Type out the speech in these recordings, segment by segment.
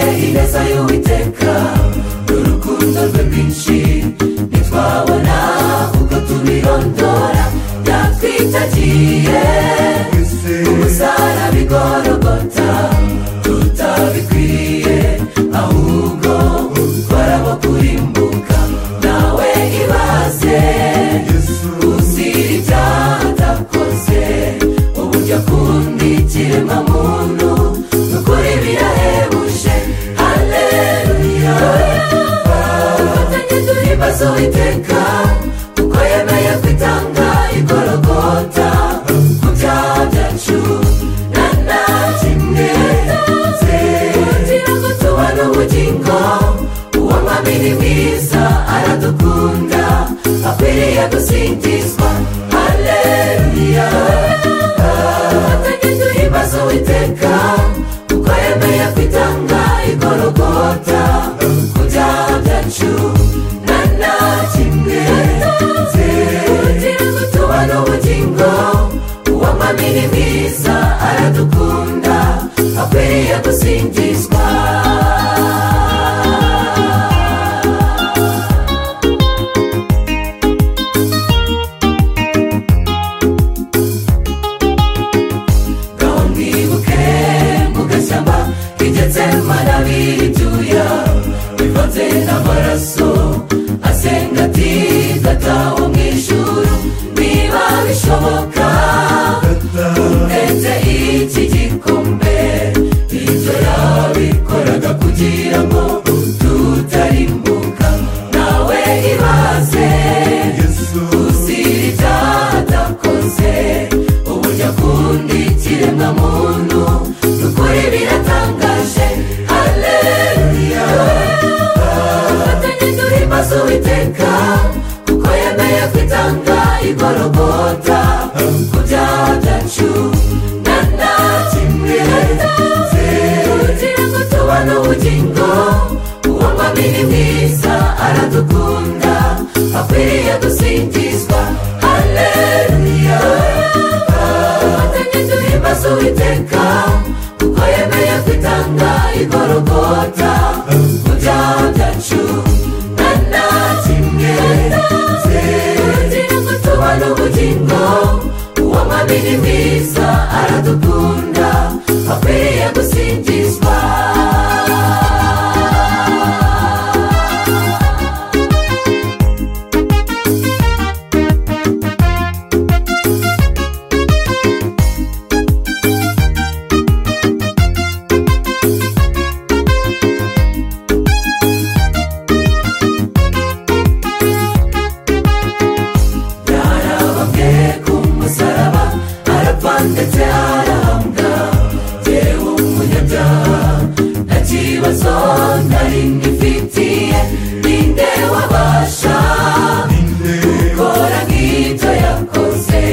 duhimbaye uwiteka n'urukundo rwe rwinshi ntitwabona kuko tubirondora yatwitagiye umusara bigorogota tutabikwiriye ahubwo twarabakurimbuka nawe ibaze uzira ibyaha atakoze uburyo akunda ikiremwa muntu nukuri birahebuje haleluya dufatanye duhimbaze uwiteka kuko yemeye kwitanga igorogota ku byaha byacu na nta kimwe kugira ngo tubone ubugingo uwo mwami ni mwiza aradukunda akwiriye gusingizwa haleluya dufatanye duhimbaze uwiteka kuko yemeye kwitanga igorogota ku byaha byacu na nta kimwe kugira ngo tubone ubugingo uwo mwami ni mwiza aradukunda akwiriye gusingizwa ngaho mwibuke mu gashyamba rigetse manabi ibyuya bivanze n'amaraso asenga ati gataho mu ijuru niba bishoboka umeze iki gikombe ibyo yabikoraga kugira ngo tutarimbuka nawe ibaze uzira ibyaha atakoze uburyo akunda ikiremwa muntu nukuri biratangaje haleluya dufatanye duhimbaze uwiteka kuko yemeye kwitanga igorogota ku byaha byacu na nta kimwe kugira ngo tubone ubugingo uwo mwami ni mwiza aradukunda akwiriye gusingizwa haleluya dufatanye duhimbaze uwiteka kuko yemeye kwitanga igorogota ku byaha byacu na nta kimwe kugira ngo tubone ubugingo uwo mwami ni mwiza aradukunda akwiriye gusingizwa yarababwe ku musaraba arapfa ndetse arahambwa jyewe umunyabyaha nta kibazo nari ngifitiye ninde wabasha gukora nk'ibyo yakoze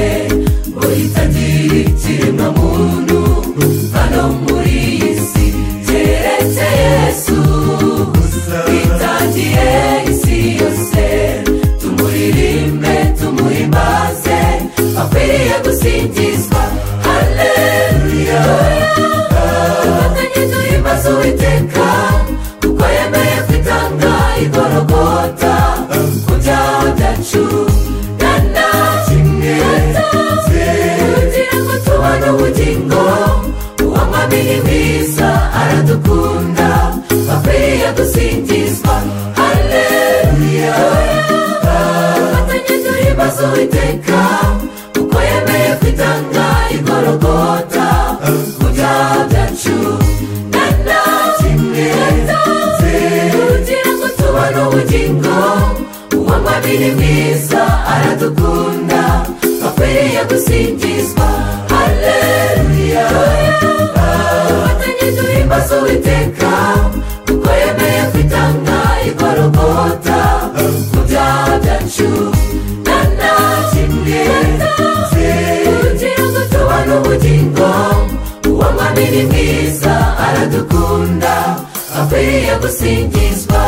ngo yitagire ikiremwa muntu hano muri iyi si keretse yesu twitangiye isi yose tumuririmbe tumuhimbaze akwiriye gusingizwa haleluya dufatanye duhimbaze uwiteka kuko yemeye kwitanga igorogota ku byaha byacu na nta kimwe kugira ngo tubone ubugingo uwo mwami ni mwiza aradukunda akwiriye gusingizwa haleluya dufatanye duhimbaze uwiteka kuko yemeye kwitanga igorogota ku byaha byacu na nta kimwe kugira ngo tubone ubugingo uwo mwami ni mwiza aradukunda akwiriye gusingizwa haleluya dufatanye duhimbaze uwiteka kuko yemeye kwitanga igorogota ku byaha byacu na nta kimwe kugira ngo tubone ubugingo uwo mwami ni mwiza aradukunda akwiriye gusingizwa